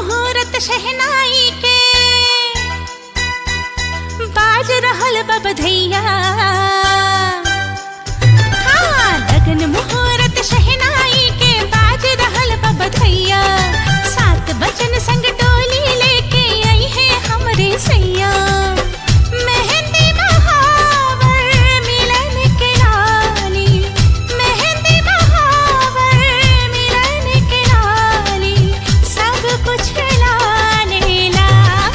मुहूर्त शहनाई के बाज रहल बबधैया हाँ, लगन मुहूर्त शहनाई के बाज रहल बबधैया सात बचन संग डोली लेके आई है हमरे सैया मेहंदी महावर मिलन के लाली मेहंदी महावर मिलन के लाली सब कुछ लाने ला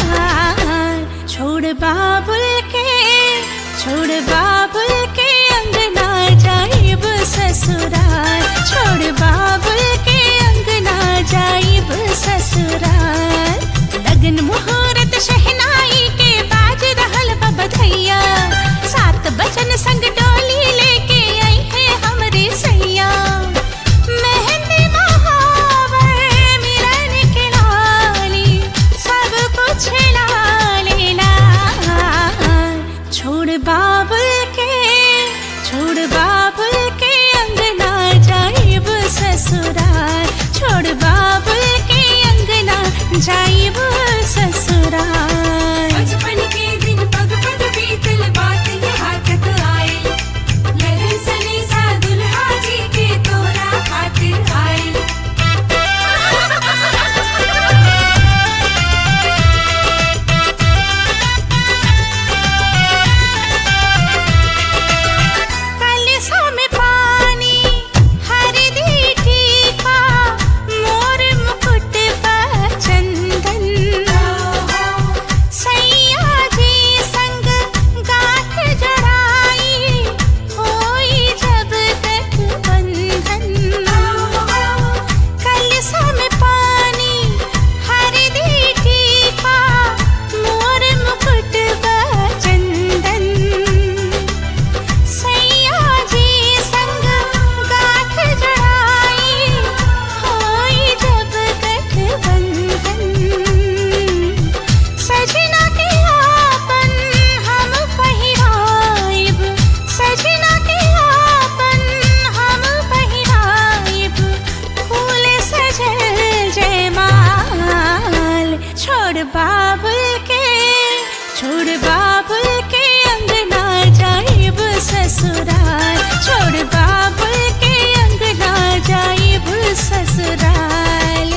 छोड़ बाबुल के छोड़ बाबुल के अंगना जाइब ससुराल छोड़ बाबुल के अंगना जाइब ससुराल लगन मुहूर्त शहनाई के बाज रहल बबधैया सात बचन संग डोली लेके आई है हमरे सैया मेहंदी महावर मिलन के लाली सब कुछ लाले ला छोड़ बाबुल के छोड़ बाबुल के अंगना जाइब ससुराल छोड़ बाबुल के अंगना जाइब ससुराल बचपन के दिन पग पग बीतल बात यहाँ तक आए लगन सने सा दुल्हा जी के तोरा खातिर आए कलसा में पानी हरदी टीका मोर मुकुट पर चंदन सैया जी संग गाठ जड़ाई होई जब तक बंधन कलसा में पानी हरदी टीका मोर मुकुट पर चंदन सैया जी संग गाठ जड़ाई होई जब गठबंधन सजना के आपन हम पहिराइब सजना के आपन हम पहिराइब फूल सजल जयमाल छोड़ बाबुल के छोड़ बाबुल के अंगना जाइब ससुराल छोड़ बाबुल के अंगना जाइब ससुराल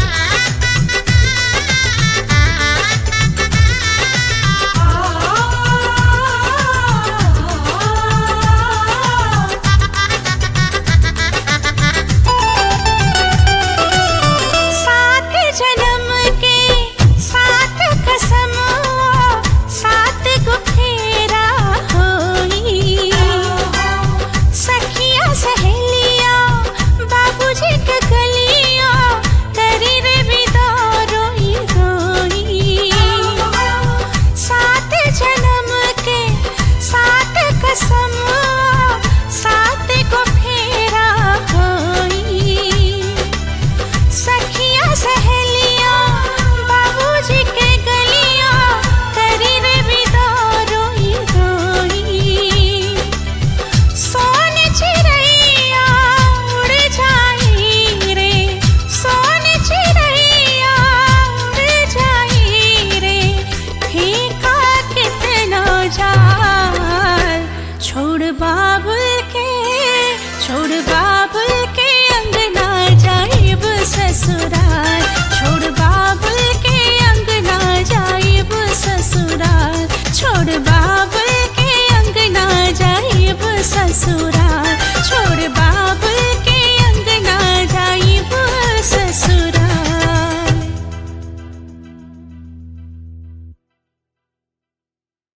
सात जन्म के सात कसम सात गो फेरा होई सखिया सहेलिया बाबूजी के गलिया करी रे विदा रोई रोई सात जन्म के सात कसम सात गो फेरा होई सखिया सहेलिया बाबूजी के गलिया करी रे विदा रोई रोई सोन चिड़ैया उड़ जाई रे सोन चिड़ैया उड़ जाई रे फीका कितना जाल छोड़ बाबुल के छोड़ बाबुल के अंगना जाइब ससुराल छोड़ बाबुल के अंगना जाइब ससुराल छोड़ बाबुल के अंगना जाइब ससुराल